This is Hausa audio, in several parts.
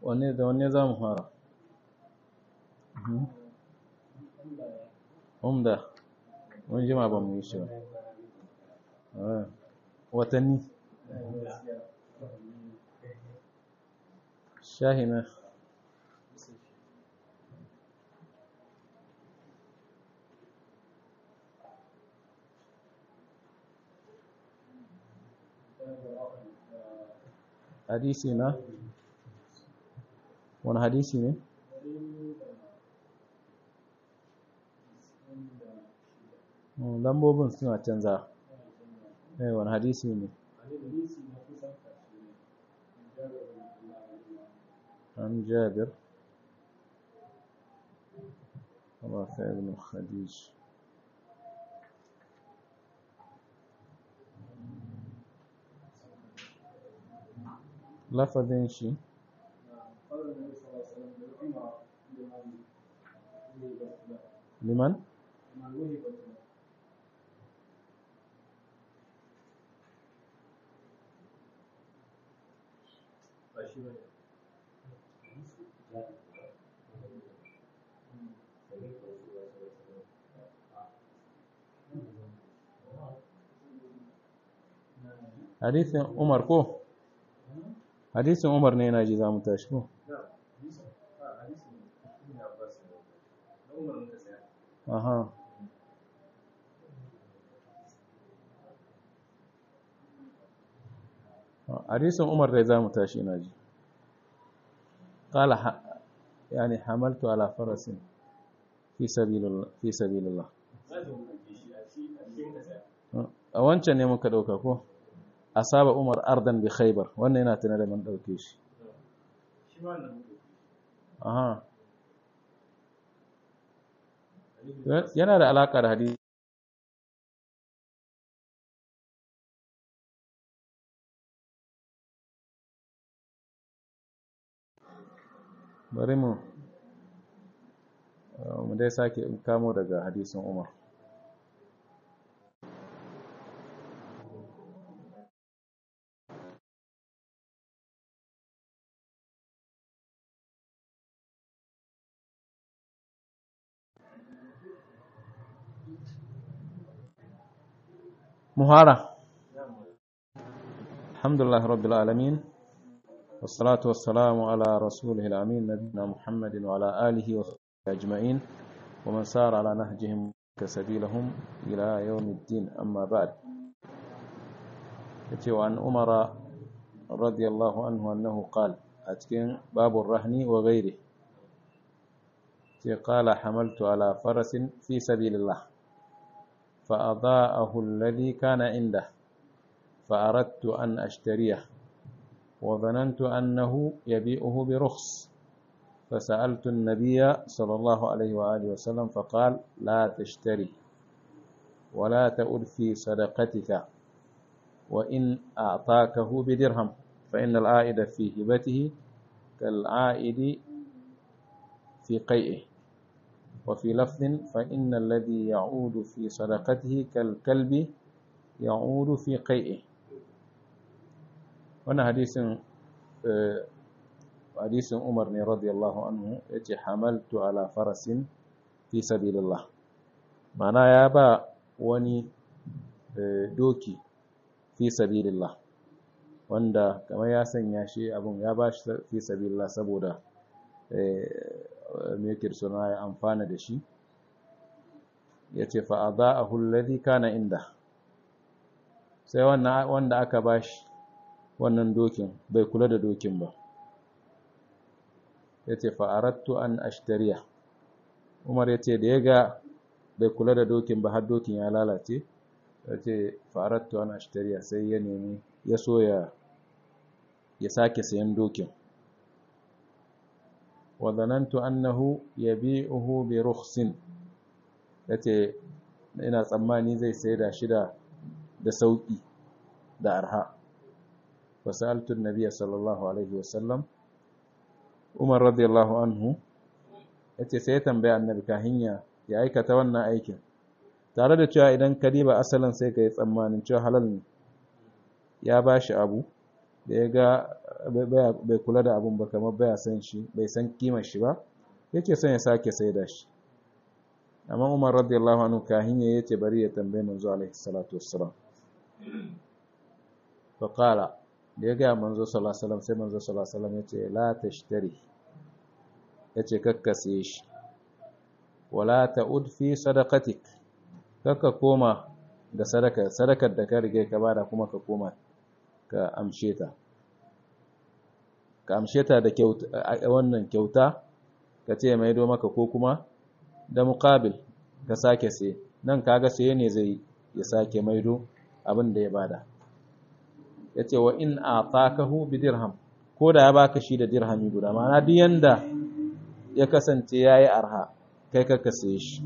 wanne da wanne za mu fara umda mun jima ba mu yi shi ba watanni shahina hadisi na wani hadisi ne lambobin suna canza eh wani hadisi ne an jabir Allah ta ibn khadij lafazin shi liman hadisin umar ko hadisin umar ne yana ji za mu tashi ko aha hadisin umar da za mu tashi ina ji قال يعني حملت على فرس في سبيل الله في سبيل الله a wancan ne muka dauka ko asaba umar ardan bi khaybar wannan yana tana da man dauke shi aha yana da alaka da hadisi bari mu mu dai sake kamo daga hadisin umar مهارة الحمد لله رب العالمين والصلاة والسلام على رسوله الأمين نبينا محمد وعلى آله وصحبه أجمعين ومن سار على نهجهم كسبيلهم إلى يوم الدين أما بعد وعن عمر رضي الله عنه أنه قال أتكين باب الرهن وغيره قال حملت على فرس في سبيل الله فأضاءه الذي كان عنده فأردت أن أشتريه وظننت أنه يبيعه برخص فسألت النبي صلى الله عليه وآله وسلم فقال لا تشتري ولا تؤل في صدقتك وإن أعطاكه بدرهم فإن العائد في هبته كالعائد في قيئه وفي لفظ فإن الذي يعود في صدقته كالكلب يعود في قيئه wannan hadisin hadisin Umar ne radiyallahu anhu yace hamaltu ala farasin fi sabilillah mana ya ba wani doki fi sabilillah wanda kamar ya sanya shi abun ya ba shi fi sabilillah saboda me yake suna ya amfana da shi yace fa adaahu alladhi kana inda sai wannan wanda aka bashi wannan dokin bai kula da dokin ba ya ce fa'arattu an ashtariya umar ya ce da ya ga bai kula da dokin ba har dokin ya lalace ya ce fa'arattu an ashtariya sai ya nemi ya so ya sake sayan dokin wadanantu annahu ya bi uhu bi rukhsin ya ce ina tsammani zai sai da shida da sauƙi da arha وسألت النبي صلى الله عليه وسلم Umar radiyallahu anhu yace sai ya tambaya annabi kahin ya aikata wannan aikin tare da cewa idan ka diba asalin sai ka yi tsammanin cewa halal ne ya bashi abu da ya ga bai kula da abun ba kamar baya san shi bai san kimar shi ba yake son ya sake saida shi amma umar radiyallahu anhu kahin ya yace bari ya tambaye manzo alaihi salatu wassalam fa qala da ya ga manzo sallallahu alaihi wasallam sai manzo sallallahu alaihi wasallam yace la tashtari yace kakkase shi wala ta'ud fi sadaqatik kakka koma da sadaka sadakar da ka rige ka bada kuma ka koma ka amshe ta ka amshe ta da kyauta wannan kyauta ka ce mai do maka ko kuma da muqabil ka sake sai nan kaga sai ne zai ya sake maido abin da ya bada yace wa in atakahu bi dirham ko da ya baka shi da dirhami guda ma'ana duk yanda ya kasance yayi arha kai ka kase shi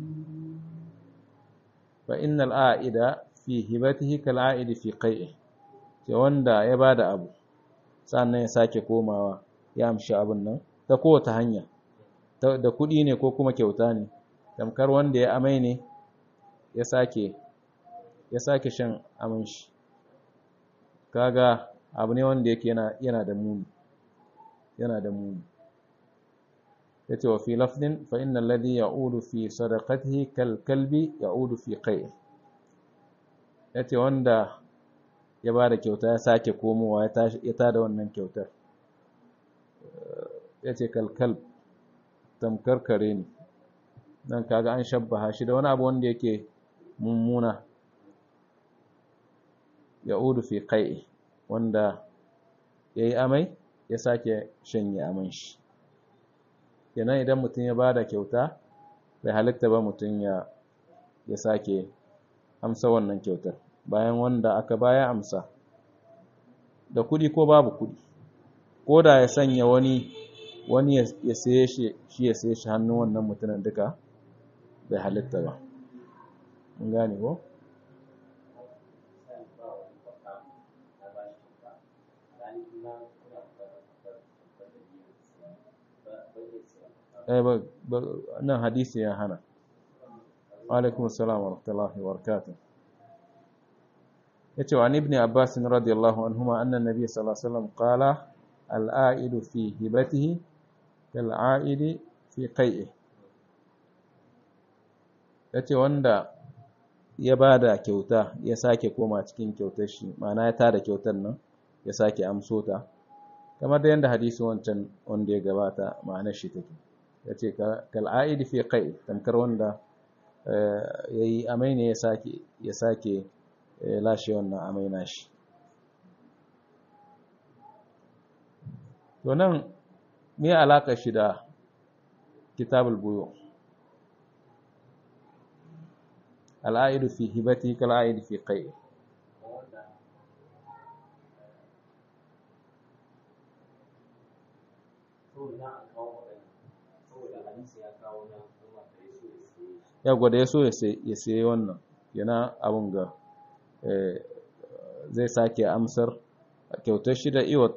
fa innal a'ida fi hibatihi kal a'idi fi qai'i ce wanda ya bada abu sannan ya sake komawa ya amshi abin nan ta kowace hanya da kuɗi ne ko kuma kyauta ne tamkar wanda ya amai ne ya sake ya sake shan amin shi kaga abu ne wanda yake yana yana da muni yana da muni yace wa fi lafdin fa innal ladhi ya'udu fi sadaqatihi kal kalbi ya'udu fi qai yace wanda ya bada kyauta ya sake komowa ya tada wannan kyautar yace kal kalb tamkar kare ne dan kaga an shabbaha shi da wani abu wanda yake mummuna ya'udu fi qai wanda yayi amai ya sake shanye aman shi kenan idan mutum ya bada kyauta bai halitta ba mutum ya ya sake amsa wannan kyautar bayan wanda aka baya amsa da kudi ko babu kudi ko da ya sanya wani wani ya saye shi shi ya saye shi hannun wannan mutumin duka bai halitta ba mun gane ko nan hadisi ya hana alaikum assalam wa rahmatullahi wa barakatuh yace wa ibn abbas radiyallahu anhuma anna nabiy sallallahu alaihi wasallam qala al-a'idu fi hibatihi kal-a'idi fi qai'i yace wanda ya bada kyauta ya sake koma cikin kyautar shi ma'ana ya tada kyautar nan ya sake amso ta kamar da yanda hadisi wancan wanda ya gabata ma'anar shi take ya ce kal'a'idi fi kai tamkar wanda ya yi amai ne ya sake lashe wannan amai nashi to nan me alaƙa shi da kitabul buyo al'a'idu fi hibati kal'a'idi fi kai ya gwada ya so ya sayi wannan yana abun ga zai sake amsar kyautar shi da iwat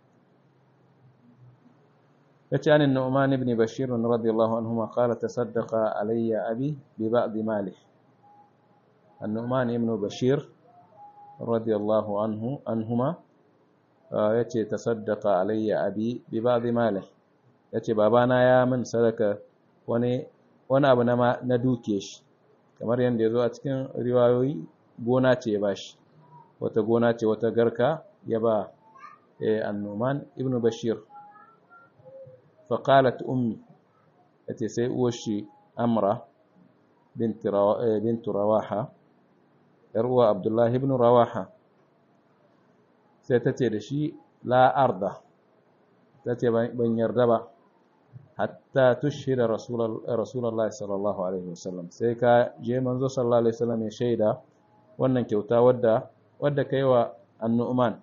ya ce anin na'uman ibn bashir radiyallahu anhu ma kala ta saddaka alayya abi bi ba'di mali annu'man ibn bashir radiyallahu anhu anhuma ya ce ta saddaka alayya abi bi ba'di mali ya ce babana ya min sadaka wani wani abu na duke shi kamar yadda ya zo a cikin riwayoyi gona ce ya ba shi wata gona ce wata garka ya ba annoman ibn bashir faƙalat ummi ya ce sai uwashi amra bintu rawaha uwa abdullahi ibn rawaha sai ta ce da shi la'arda ta ce ban yarda ba hatta tushhida rasulullahi sallallahu alaihi wasallam sai ka je manzo sallallahu alaihi wasallam ya shaida wannan kyauta wadda wadda kai wa annu'man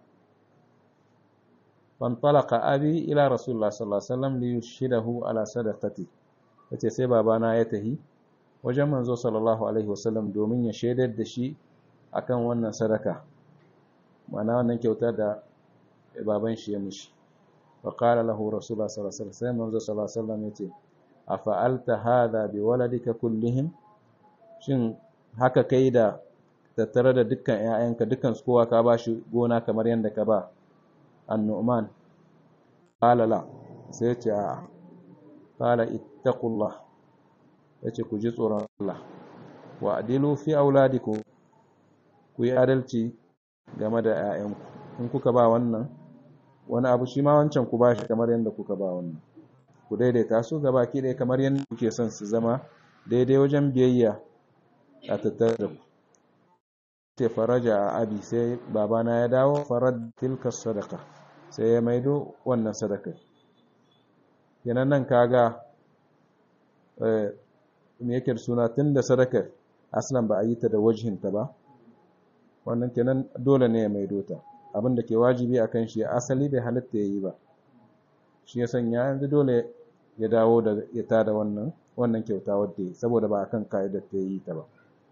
fantalaqa abi ila rasulullahi sallallahu alaihi wasallam li yushhidahu ala sadaqati yace sai babana ya tahi wajen manzo sallallahu alaihi wasallam domin ya shaidar da shi akan wannan sadaka ma'ana wannan kyauta da baban shi ya mishi فقال له رسول الله صلى الله عليه وسلم منذ صلى الله عليه وسلم yace afa'alta hadha biwaladika kullihim shin haka kai da tattare da dukkan ƴaƴanka dukkan su kowa ka bashi gona kamar yanda ka ba annu'man qala la sai ce a qala ittaqullah yace ku ji tsoron Allah wa adilu fi auladikum ku yi adalci game da 'ya'yanku in kuka ba wannan wani abu shi ma wancan ku bashi kamar yadda kuka ba wannan ku daidaita su gaba ki ɗaya kamar yadda kuke son su zama daidai wajen biyayya a tattare da ku ce faraja a abi sai babana ya dawo farad tilka sadaka sai ya maido wannan sadaka kenan nan kaga me yake suna tun da sadakar aslan ba a yi ta da wajhinta ba wannan kenan dole ne ya maido ta abin da ke wajibi a kan shi asali bai halitta ya yi ba shi ya sanya yanzu dole ya dawo da ya tada wannan wannan kyauta wadda ya saboda ba a kan ka'idar ta yi ta ba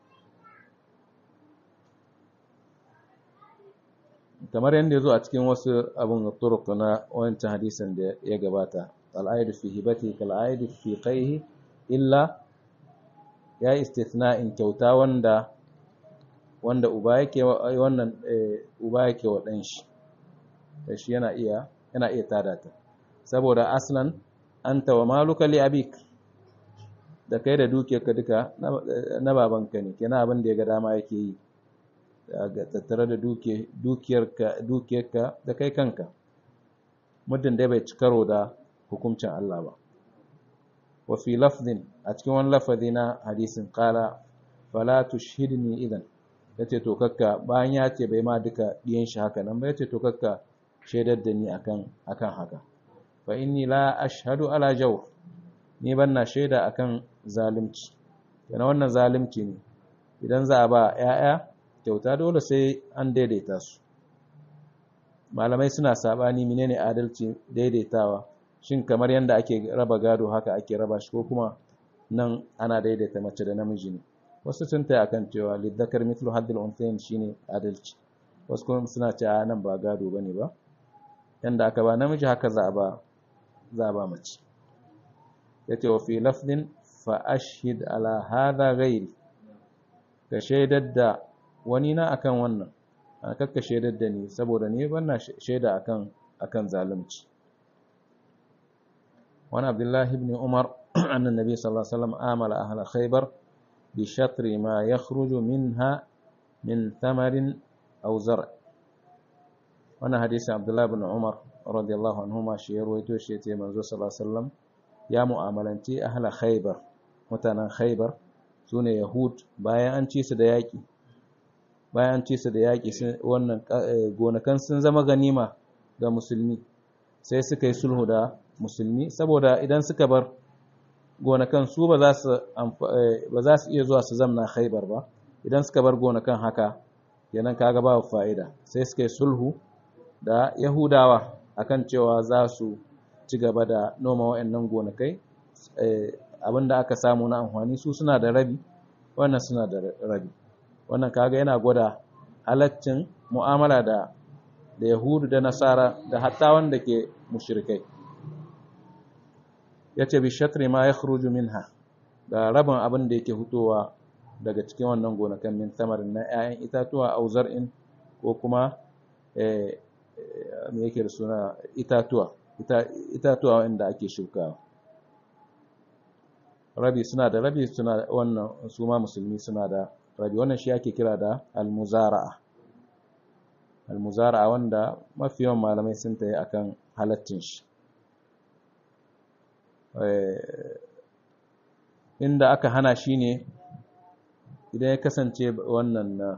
kamar yadda ya zo a cikin wasu abin turuk na wancan hadisin da ya gabata al'aidu fi hibati kal'aidu fi qaihi illa ya istithna'in kyauta wanda wanda uba yake wannan uba yake wa dan shi shi yana iya yana iya tada ta saboda aslan anta wa maluka li abik da kai da dukiyarka duka na babanka ne kenan abin da ya ga dama yake yi ga tattare da dukiyarka dukiyarka da kai kanka muddin dai bai ci karo da hukuncin Allah ba wa fi lafzin a cikin wani lafazi na hadisin qala fala tushhidni idan yace to kakka bayan ya ce bai ma duka diyan shi haka nan ba yace to kakka shaidar da ni akan akan haka fa inni la ashhadu ala jawr ni banna shaida akan zalunci yana wannan zalunci ne idan za a ba yaya kyauta dole sai an daidaita su malamai suna sabani menene adalci daidaitawa shin kamar yanda ake raba gado haka ake raba shi ko kuma nan ana daidaita mace da namiji ne wasu sun taya akan cewa liddakar mithlu haddil unthayn shine adalci wasu kuma suna cewa nan ba gado bane ba yanda aka ba namiji haka za a ba za a ba mace yace wa fi lafdin fa ashhid ala hadha ghairi ka shaidar da wani na akan wannan a kakka shaidar da ni saboda ni ban shaida akan akan zalunci wani abdullahi ibn umar annan nabi sallallahu alaihi wasallam amala ahla khaybar bi shatri ma yakhruju minha min thamarin aw zar' wannan hadisi abdullahi ibn umar radiyallahu anhuma shi ya ruwaito shi yace manzo sallallahu alaihi wasallam ya mu'amalanci ahla khaybar mutanen khaybar sune yahud bayan an ci su da yaki bayan ci su da yaƙi wannan gonakan sun zama ganima ga musulmi sai suka yi sulhu da musulmi saboda idan suka bar gonakan su ba za su iya zuwa su zamna khaibar ba idan suka bar gonakan haka yanan kaga ba fa'ida sai suka yi sulhu da yahudawa akan cewa za su ci gaba da noma wa'annan gonakai abinda aka samu na amfani su suna da rabi wannan suna da rabi wannan kaga yana gwada halaccin mu'amala da da yahudu da nasara da hatta wanda ke mushrikai yace bi shatri ma yakhruju minha da rabin abin da yake hutowa daga cikin wannan gonakan min tamarin na 'ya'yan itatuwa au zar'in ko kuma eh me yake da suna itatuwa itatuwa wanda ake shukawa rabi suna da rabi suna wannan su ma musulmi suna da rabi wannan shi ake kira da almuzara'a almuzara'a wanda mafi yawan malamai sun tayi akan halaccin shi inda aka hana shi ne idan ya kasance wannan na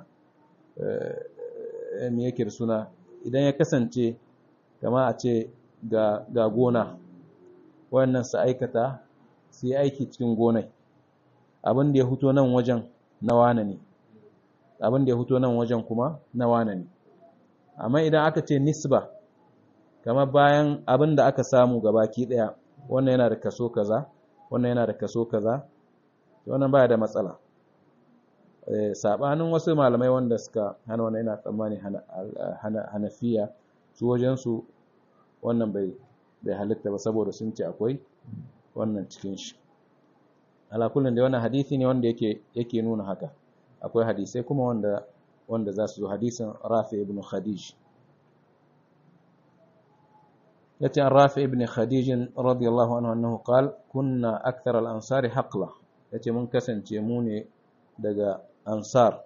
me yake da suna idan ya kasance kama a ce ga gona wannan su aikata su yi aiki cikin gonai abin da ya huto nan wajen na wane ne abin da ya huto nan wajen kuma na wane ne amma idan aka ce nisba kamar bayan abin da aka samu gabaki daya wannan yana da kaso kaza wannan yana da kaso kaza wannan baya da matsala sabanin wasu malamai wanda suka hana wannan yana tsammani hanafiya su wajensu wannan bai bai halitta ba saboda sun ce akwai wannan cikin shi ala kullun da wannan hadisi ne wanda yake yake nuna haka akwai hadisai kuma wanda wanda za su zo hadisin Rafi ibn Khadij yace an rafi ibn khadij radiyallahu anhu annahu qal kunna akthar al-ansar haqla yace mun kasance mu ne daga ansar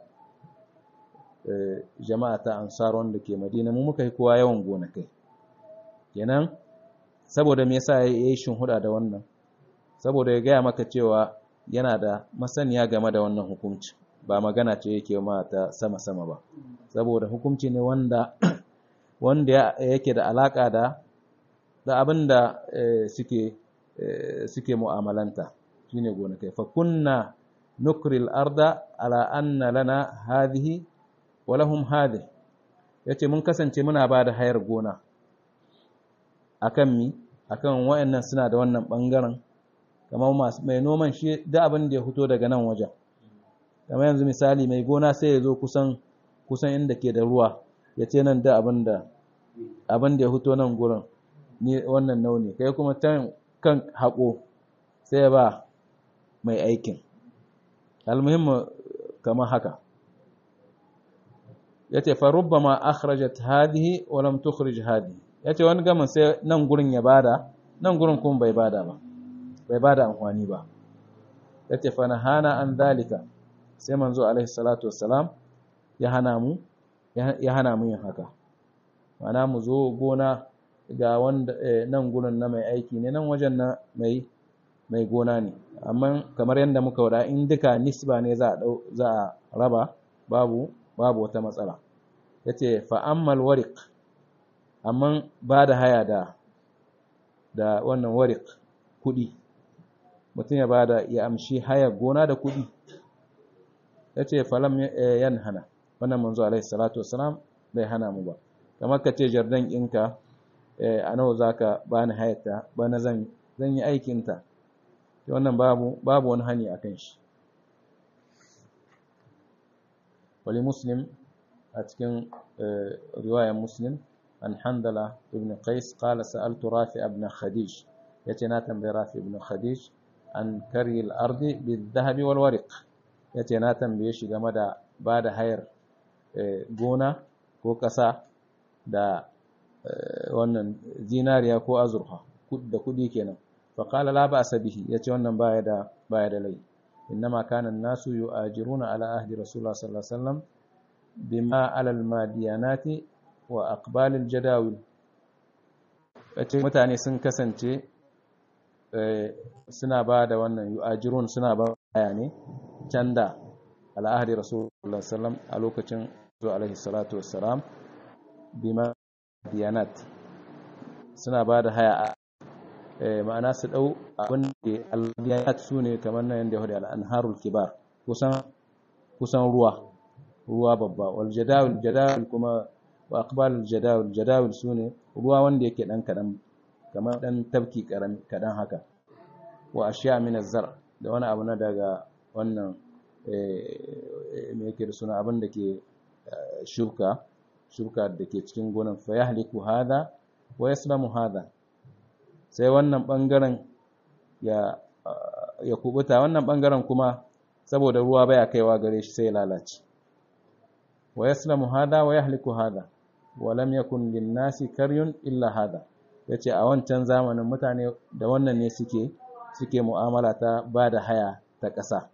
jama'a ta ansar wanda ke madina mu muka yi kowa yawan gonakai kenan saboda me yasa yayi huda da wannan saboda ya gaya maka cewa yana da masaniya game da wannan hukunci ba magana ce yake ma ta sama-sama ba saboda hukunci ne wanda wanda yake da alaka da da abin da suke suke mu'amalanta shine gonakai fa kunna nukri al-arda ala anna lana hadhihi wa lahum hadhihi yace mun kasance muna ba da hayar gona akan mi akan wayannan suna da wannan bangaren kamar mai noman shi da abin da ya fito daga nan wajen kamar yanzu misali mai gona sai ya zo kusan kusan inda ke da ruwa ya ce nan da abin da abin da ya fito nan gurin ni wannan nauni kai kuma can kan haƙo sai ya ba mai aikin almuhimmu kamar haka yace fa rubbama akhrajat hadhihi wa lam tukhrij hadhihi yace wani gamin sai nan gurin ya bada nan gurin kuma bai bada ba bai bada amfani ba yace fa nahana an dalika sai manzo alaihi salatu wassalam ya hana mu ya hana mu yin haka mana mu zo gona ga wanda nan gurin na mai aiki ne nan wajen na mai mai gona ne amma kamar yadda muka wada in duka nisba ne za a za a raba babu babu wata matsala yace fa ammal wariq amma ba da haya da da wannan wariq kudi mutum ya bada ya amshi haya gona da kudi yace falam yanhana wannan manzo alaihi salatu wassalam bai hana mu ba kamar ka ce jardan ɗinka a nawa zaka bani hayata bana zan zan yi aikin ta wannan babu babu wani hani akan shi wali muslim a cikin riwayar muslim an handala ibn qais qala sa'altu rafi ibn khadij yace na tambayi rafi ibn khadij an kari al-ardi bil-dhahab wal-wariq yace na tambaye shi game da bada hayar gona ko ƙasa da wannan zinariya ko azurfa da kudi kenan fa qala la ba'sa bihi yace wannan baya da baya da lai innama kana an-nasu yu'ajiruna ala ahdi rasulullah sallallahu alaihi wasallam bima ala al-madiyanati wa aqbal al-jadawil yace mutane sun kasance suna ba da wannan yu'ajirun suna ba haya ne can da al'ahadi rasulullah sallam a lokacin zuwa alaihi salatu wassalam bima diyanat suna ba da haya a ma'ana su ɗau abin da al-diyanat su ne kamar nan yadda hudu al'anharul kibar kusan ruwa ruwa babba wal jadawil jadawil kuma wa aqbalul jadawil jadawil su ne ruwa wanda yake ɗan kaɗan kamar ɗan tafki kaɗan haka wa ashiya min zar da wani abu na daga wannan me yake da suna abin da ke shuka shuka da ke cikin gonan fa yahliku hada wa yaslamu hada sai wannan bangaren ya ya kubuta wannan bangaren kuma saboda ruwa baya kaiwa gare shi sai ya lalace wa yaslamu hada wa yahliku hada wa lam yakun lin nasi karyun illa hada yace a wancan zamanin mutane da wannan ne suke suke mu'amala ta bada haya ta ƙasa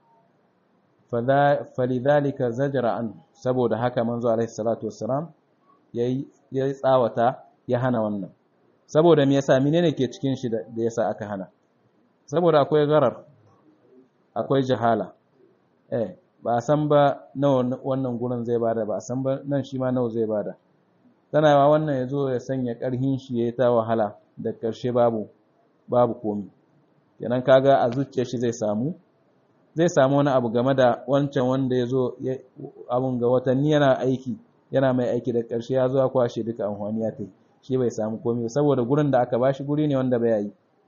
falidhalika zajara an saboda haka manzo alaihi salatu wassalam yayi yayi tsawata ya hana wannan saboda me yasa menene ke cikin shi da yasa aka hana saboda akwai garar akwai jahala eh ba a san ba nawa wannan gurin zai bada ba a san ba nan shi ma nawa zai bada tana yawa wannan yazo ya sanya karhin shi yayi ta wahala da karshe babu babu komi kenan kaga a zuciyar shi zai samu zai samu wani abu game da wancan wanda ya zo abun ga watanni yana aiki yana mai aiki da ƙarshe ya zo ya kwashe duka amfani ya ta shi bai samu komai saboda gurin da aka bashi guri ne wanda bai yi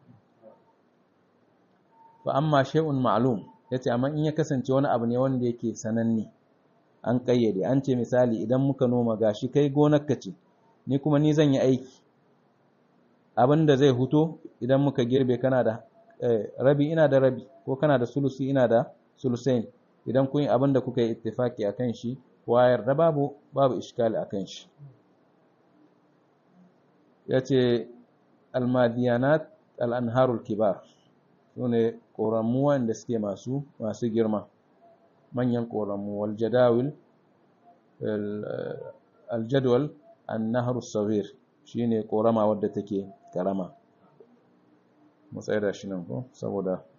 fa amma shay'un ma'lum yace amma in ya kasance wani abu ne wanda yake sananne an kayyade an ce misali idan muka noma gashi kai gonarka ce ni kuma ni zan yi aiki abin da zai huto idan muka girbe kana da rabi ina da rabi ko kana da sulusi ina da sulusain idan kun yi abin da kuka yi ittifaki akan shi wayar da babu babu iskali akan shi yace almadiyanat al'anharul kibar su ne ƙoramu wanda suke masu masu girma manyan ƙoramu waljadawil aljadwal annahar sawir shi ne ƙorama wadda take karama mu tsaye da shi nan ko saboda